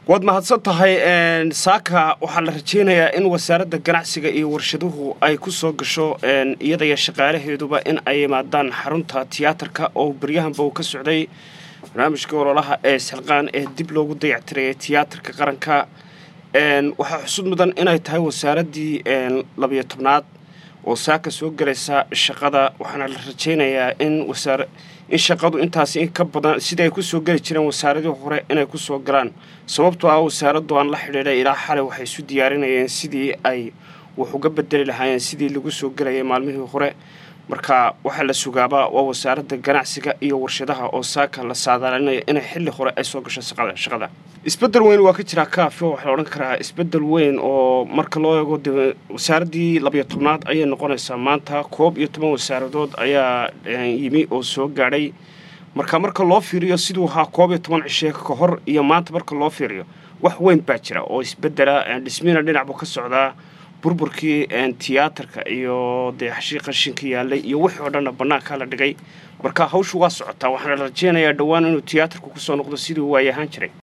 waad mahadsan tahay saaka waxaa la rajaynayaa in wasaaradda ganacsiga iyo warshaduhu ay ku soo gasho iyada iyo shaqaalaheeduba in ay yimaadaan xarunta tiyaatarka oo beryahanba uu ka socday barnaamijka ololaha ee silqaan ee dib loogu dayactirayay tiyaatarka qaranka waxaa xusud mudan inay tahay wasaaraddii labiyo tobnaad oo saaka soo gelaysa shaqada waxaana la rajaynayaa in wasaar in shaqadu intaasi in ka badan sidai ay kusoo geli jireen wasaaradii hore inay kusoo galaan sababtoo ah wasaaraddu aan la xidhiidhay ilaa xalay waxay isu diyaarinayeen sidii ay wax uga bedeli lahaayeen sidii lagu soo gelayay maalmihii hore marka waxaa la sugaabaa waa wasaaradda ganacsiga iyo warshadaha oo saaka la saadaalinaya inay xilli hore ay soo gasho shaqada isbedel weyn waa ka jiraa kaafio waxaa la odhan karaa isbedel weyn oo marka loo eego de wasaaraddii labiyo tobnaad ayay noqonaysaa maanta koob iyo toban wasaaradood ayaa yimi oo soo gaadhay marka marka loo fiiriyo siduu ahaa koob iyo toban cishe ka hor iyo maanta marka loo fiiriyo wax weyn baa jira oo isbedela dhismiina dhinac buu ka socdaa burburkii tiyaatarka iyo dee xashii qashinka yaalay iyo wixii oo dhanna bannaankaa la dhigay marka hawshu waa socotaa waxaana la rajeynayaa dhowaan inuu tiyaatarku kusoo noqdo sidii waayahaan jiray